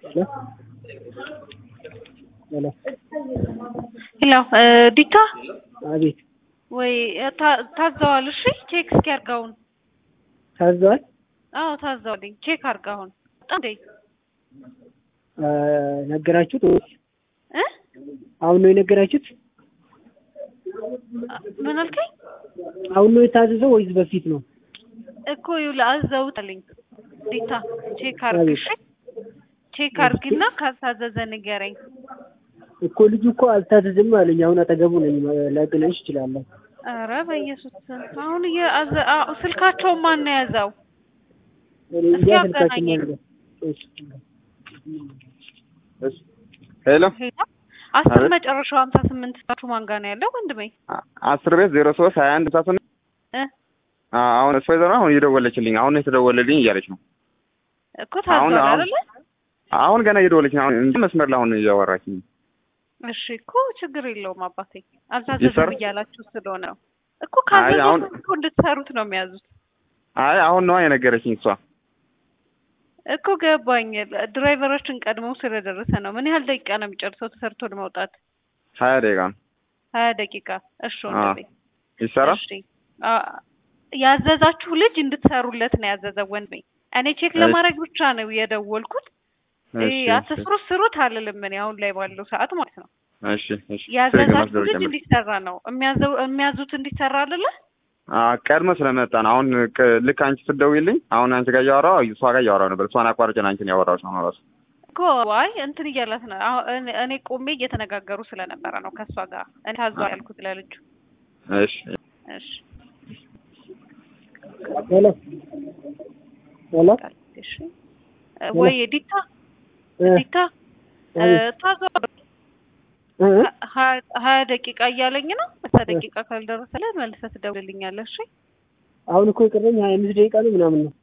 ሄሎ ሄሎ ዲታ አቤት ወይ ታ- ታዘዋል። እሺ ቼክ እስኪ አድርጋውን። ታዘዋል አዎ ታዘዋልኝ። ቼክ አድርጋውን። እንዴ አ፣ ነገራችሁት ወይስ እ አሁን ነው የነገራችሁት? ምን አልከኝ አሁን ነው የታዘዘው ወይስ በፊት ነው? እኮ ይኸውልህ አዘውታልኝ። ዲታ ቼክ አድርግ እሺ። ቼክ አድርግና ካልታዘዘ ንገረኝ። እኮ ልጁ እኮ አልታዘዝም አለኝ። አሁን አጠገቡ ነኝ፣ ላገናኝሽ እችላለሁ። ኧረ በኢየሱስ ስም አሁን እየአዘ አዎ፣ ስልካቸውን ማን ነው የያዘው? እኔ እንጃ እስኪ ስልካችን አገናኘኝ። ነው። እሺ ሄሎ ሄሎ አስር አቤት። መጨረሻው ሀምሳ ስምንት ታችሁ ማን ጋር ነው ያለው ወንድሜ? አ- አስር ቤት ዜሮ ሶስት ሀያ አንድ ሳስን እ አሁን እሱ ወይዘሮ አሁን እየደወለችልኝ አሁን ነው የተደወለልኝ እያለች ነው። እኮ ታዟል አሁን- አይደለ? አሁን ገና እየደወለች ነው። አሁን እንጂ መስመር ላይ አሁን እያወራችኝ ነው። እሺ እኮ ችግር የለውም አባቴ። አልታዘዙም ይሰራ- እያላችሁ ስለሆነ ነው እኮ አይ አሁን- ካዘዙ እኮ እንድትሰሩት ነው የሚያዙት አይ አሁን ነዋ የነገረችኝ እሷ። እኮ ገባኝ። ድራይቨሮችን ቀድመው ስለደረሰ ነው። ምን ያህል ደቂቃ ነው የሚጨርሰው ተሰርቶ ለመውጣት? ሀያ ደቂቃ ነው ሀያ ደቂቃ። እሺ አ፣ ወንድሜ ይሰራ እሺ አ፣ ያዘዛችሁ ልጅ እንድትሰሩለት ነው ያዘዘው ወንድሜ። እኔ ቼክ እሺ። ለማድረግ ብቻ ነው የደወልኩት። እሺ፣ ይሄ እሺ፣ አትስሩት ስሩት አልልም እኔ አሁን ላይ ባለው ሰዓት ማለት ነው። እሺ፣ እሺ። ያዘዛችሁ ልጅ ጀምር። እንዲሰራ ነው የሚያዘው የሚያዙት እንዲሰራ አይደለ? አ፣ ቀድሞ ስለመጣ ነው። አሁን ቅ- ልክ አንቺ ስትደውይልኝ አሁን አንቺ ጋር እያወራሁ እሷ ጋር እያወራሁ ነበር። እሷን አቋርጬን አንቺን ያወራሁሽ ነው ራሱ። እኮ ዋይ እንትን እያላት ነው። አሁን እኔ- እኔ ቆሜ እየተነጋገሩ ስለነበረ ነው ከእሷ ጋር እኔ ታዟል ያልኩት ለልጁ። እሺ፣ እሺ ሄሎ ሄሎ እሺ ወይ ዲታ እ፣ ዲታ እ፣ አቤት። ታዟል እ፣ እ፣ ሀ- ሀያ ደቂቃ እያለኝ ነው። በሳ ደቂቃ ካልደረሰልህ መልሰህ ትደውልልኛለህ። እሺ አሁን እኮ የቀረኝ ሀያ አምስት ደቂቃ ነው ምናምን ነው።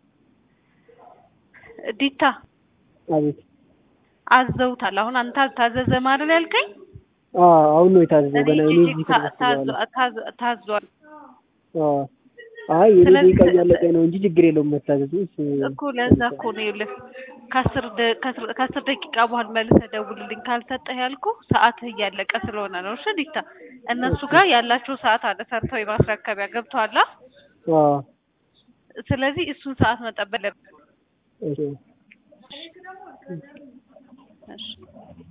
ዲታ አቤት። አዘውታል። አሁን አንተ አልታዘዘም አይደል ያልከኝ? አ፣ አሁን ነው የታዘዘው እኔ ገና እኔ ቼክ እዚህ ታ- ከደረስኩ ታዟ- በኋላ። ታዟ- ታዟል አ፣ አይ የኔ ስለዚህ- ደቂቃ እያለቀኝ ነው እንጂ ችግር የለውም መታዘዙ። እሱ እኮ ለዛ እኮ ነው ይኸውልህ ከአስር ደ- ከአስር- ከአስር ደቂቃ በኋላ መልሰህ ደውልልኝ ካልሰጠህ ያልኩህ ሰዓትህ እያለቀ ስለሆነ ነው። እሺ ዲታ እነሱ ጋር ያላቸው ሰዓት አለ ሰርተው የማስረከቢያ ገብቶሃል? አ፣ ስለዚህ እሱን ሰዓት መጠበቅ አለብህ። እሺ እሺ